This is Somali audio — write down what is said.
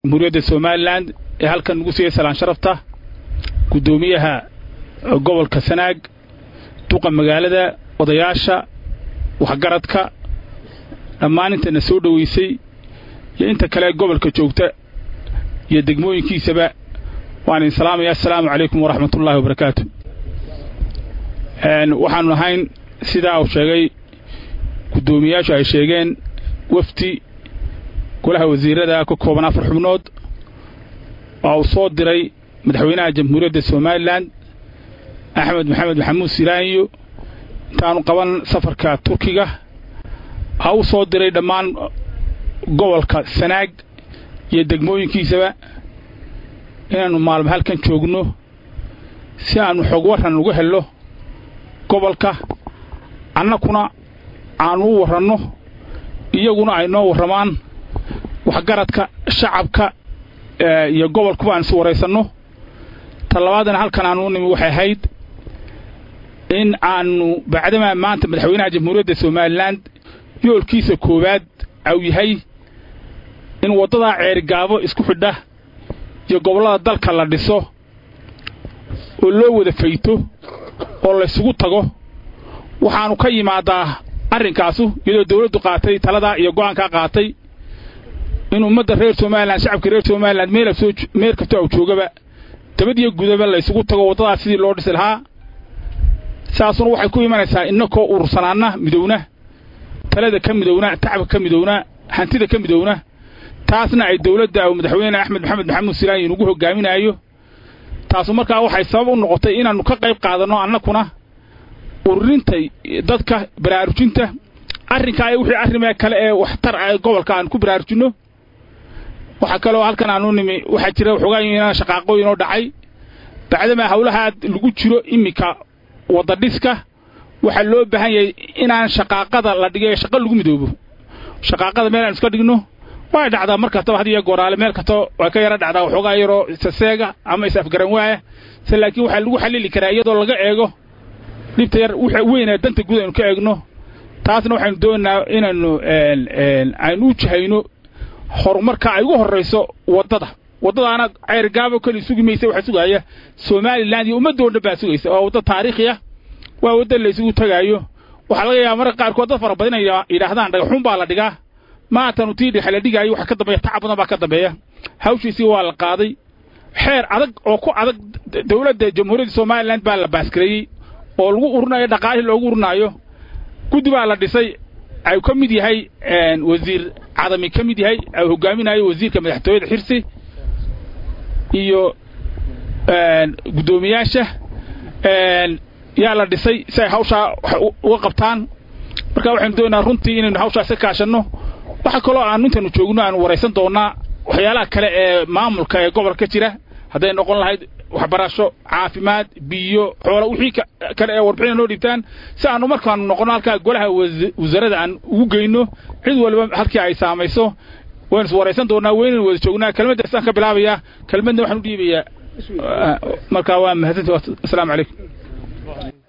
jamhuuriyadda somalilan ee halkan ugu siiyey salaan sharafta guddoomiyaha gobolka sanaag duqa magaalada odayaasha waxgaradka dhammaan intana soo dhoweysay iyo inta kale gobolka joogta iyo degmooyinkiisaba waan idin salaamaya assalaamu calaykum waraxmatullaahi wabarakaatu waxaanu ahayn sidaa uu sheegay guddoomiyaashu ay sheegeen wafdi golaha wasiirada ka kooban afar xubnood oo uu soo diray madaxweynaha jamhuuriyadda somalilan axmed maxamed maxamuud silaaniyo intaanu qaban safarka turkiga ha u soo diray dhammaan gobolka sanaag iyo degmooyinkiisaba inaannu maalmo halkan joogno si aannu xog warran uga helno gobolka annakuna aannu u warranno iyaguna ay noo warramaan waxgaradka shacabka iyo gobolkuba aan is waraysanno talabaadana halkan aanu u nimi waxay ahayd in aannu bacdamaa maanta madaxweynaha jamhuuriyadda somalilan yoolkiisa koowaad au yahay in waddadaa ceerigaabo isku xidha iyo gobollada dalka la dhiso oo loo wada fayto oo laysugu tago waxaannu ka yimaadaa arrinkaasu iyadoo dawladdu qaatay taladaa iyo go'aankaa qaatay in ummadda reer somalilan shacabka reer somalilan meel kastoo au joogaba dabad iyo gudaba laysugu tago waddadaas sidii loo dhisi lahaa saasuna waxay ku imanaysaa innakoo urursanaanna midowna talada ka midowna tacabka ka midowna hantida ka midowna taasna ay dawladda u madaxweyne axmed maxamed maxamuud silaani inugu hogaaminaayo taasu markaa waxay sabab u noqotay inaannu ka qayb qaadanno annakuna ururinta dadka baraarujinta arrinkaa iyo wixii arrimee kale ee waxtar ah gobolka aan ku baraarujinno waxaa kaloo halkan aanu nimi waxaa jira waxoogaa inaan shaqaaqooyinoo dhacay bacdamaa hawlahaa lagu jiro iminka waddadhiska waxaa loo baahan yahay inaan shaqaaqada la dhigay shaqo lagu midoobo shaqaaqada meel aan iska dhigno way dhacdaa mar kastaba had iyo gooraale meel kastoo way ka yara dhacdaa waxoogaa yaroo isaseega ama is afgaran waaya se laakiin waxaa lagu xallili karaa iyadoo laga eego dhibta yar wxa weynaa danta guud aynu ka eegno taasna waxaynu doonaynaa inaannu aynu u jahayno horumarka ay ugu horrayso waddada waddadaana ceyrgaabo keli sugi maysa waxaa sugaaya somalilan iyo ummaddo dhan baa sugaysa waa wadda taariikhiya waa wadda laysugu tagaayo waxaa laga yaaba marka qaarkood dad fara badan inay yidhaahdaan dhagaxuun baa la dhigaa maatanu tii dhexe la dhigaayo waxa ka dambeeya tacab badan baa ka dambeeya hawshiisii waa la qaaday xeer adag oo ku adag dawladda jamhuuriyadda somalilan baa la baaskareeyey oo lagu urinayo dhaqaalihii loogu urinaayo guddi baa la dhisay ay ka mid yahay wasiir cadami ka mid yahay ay hogaaminayo wasiirka madaxtooyada xirsi iyo guddoomiyaasha yaa la dhisay si ay hawshaa uga qabtaan marka waxaynu doonaynaa runtii inaynu hawshaas ka kaashanno waxa kaloo aanu intaynu joogno aanu waraysan doonnaa waxyaalaha kale ee maamulka ee gobolka jira hadday noqon lahayd waxbarasho caafimaad biyo xoola wixii kale ee warbixina noo dhiibtaan si aanu markaanu noqonno halkaa golaha wasaaradda aan ugu geyno cid walba halkii ay saamayso waynu is waraysan doonnaa weynaynu wada joognaa kelmaddaasaan ka bilaabayaa kelmadna waxaan u dhiibayaa markaa waa mahadsanti assalaamu calaykum